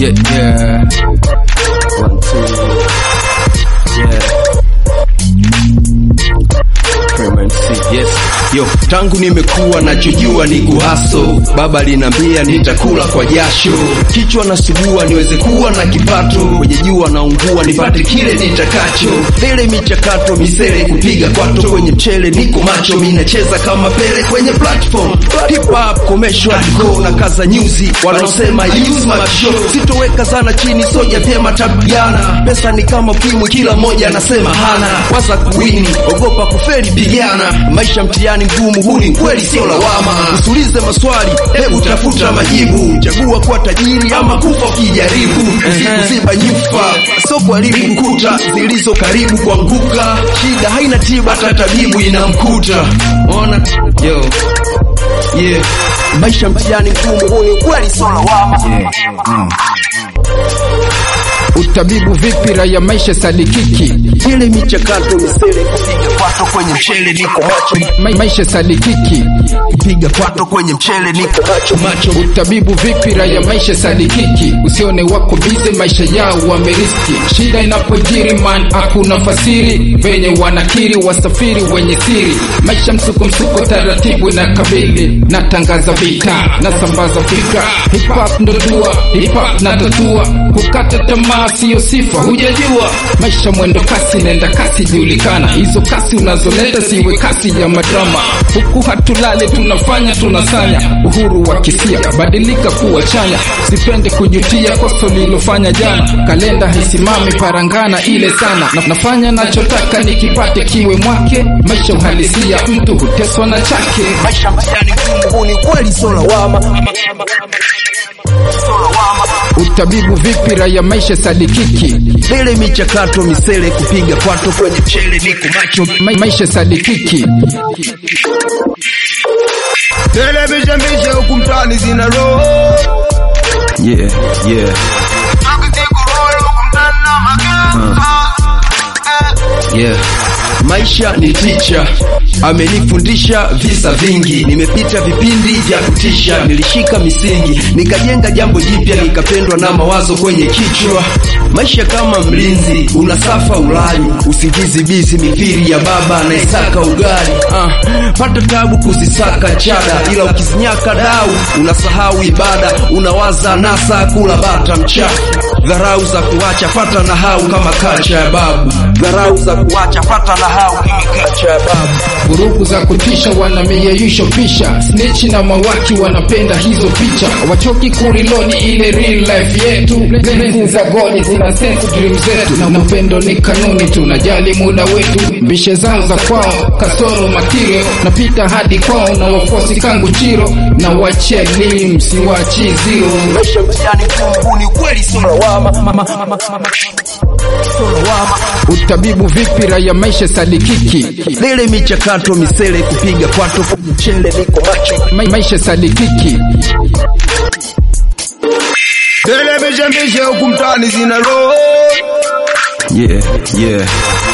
Yeah, yeah. One, two. Yeah. Frequency, yes. Yo, tangu nimekuwa nachojua ni kuhaso, baba linambia nitakula kwa jasho, kichwa nasugua niweze kuwa na kipato, kwenye jua naungua nipate kile nitakacho, mbele michakato misele kupiga kwato, kwenye mchele niko macho, minacheza kama pele kwenye platform, hip hop commercial go na kaza nyuzi, wanaosema use my show, sitoweka sana chini, soja vyema tapigana, pesa ni kama ukimwi, kila mmoja anasema hana, waza kuwini, ogopa kufeli, pigana, maisha mtihani mgumu, huu ni kweli, sio lawama. Usiulize maswali, hebu tafuta majibu, chagua kuwa tajiri ama kufa ukijaribu, usikuziba nyufa, sio kuharibu kuta zilizo karibu kuanguka. Shida haina tiba, hata tabibu inamkuta. Ona yo yeah, maisha mtihani mgumu, huu ni kweli, sio lawama. Utabibu vipi raia maisha sadikiki Ile michakato misele kupiga kwato kwenye mchele, niko macho Ma maisha sadikiki kupiga kwato kwenye mchele, niko macho macho Utabibu vipi raia maisha sadikiki usione wako bize maisha yao wameriski shida inapojiri man hakuna fasiri venye wanakiri wasafiri wenye siri maisha msuko msuko taratibu na kabili natangaza vita nasambaza fikra hip hop ndo dua hip hop na tatua kukata tamaa siyo sifa hujajua maisha mwendo kasi nenda kasi julikana hizo kasi unazoleta siwe kasi ya madrama huku hatulale tunafanya tunasanya uhuru wa kisia badilika kuwa chanya sipende kujutia kosa lilofanya jana kalenda haisimami parangana ile sana na nafanya nachotaka nikipate kiwe mwake maisha uhalisia mtu huteswa na chake maisha mtihani mgumu, huu ni kweli, sio lawama. utabibu vipi raia maisha sadikiki Ile michakato misele kupiga kwato kwenye mchele, niko macho Ma maisha sadikiki Television bishe huku mtaani zina roho yeah, yeah. Yeah. Maisha ni ticha, amenifundisha visa vingi, nimepita vipindi vya kutisha, nilishika misingi, nikajenga jambo jipya, nikapendwa na mawazo kwenye kichwa. Maisha kama mlinzi, unasafa ulali, usingizi bizi, mithiri ya baba anayesaka ugali. Ah, pata tabu kuzisaka chada, ila ukizinyaka dau unasahau ibada, unawaza nasa kula bata mchafu dharau za kuacha fata na hau kama kacha ya babu, dharau za kuacha fata na hau kama kacha ya babu. vurugu za kutisha wanamiyeyusho pisha snichi na mawaki wanapenda hizo picha wachoki kuriloni ile real life yetu lenzi za godi zina sense dream zetu na mapendo ni kanuni tunajali muda wetu mbishe zao za kwao kasoro matirio napita hadi kwao na wafuasi kangu chiro na wache lim siwachi zero Maisha mtihani mgumu, huu ni kweli, sio lawama. Sio lawama. utabibu vipi raia maisha sadikiki Lele michakato misele kupiga kwato kwenye mchele, niko macho Ma maisha sadikiki Television bishe huku mtaani zina roho yeah, yeah.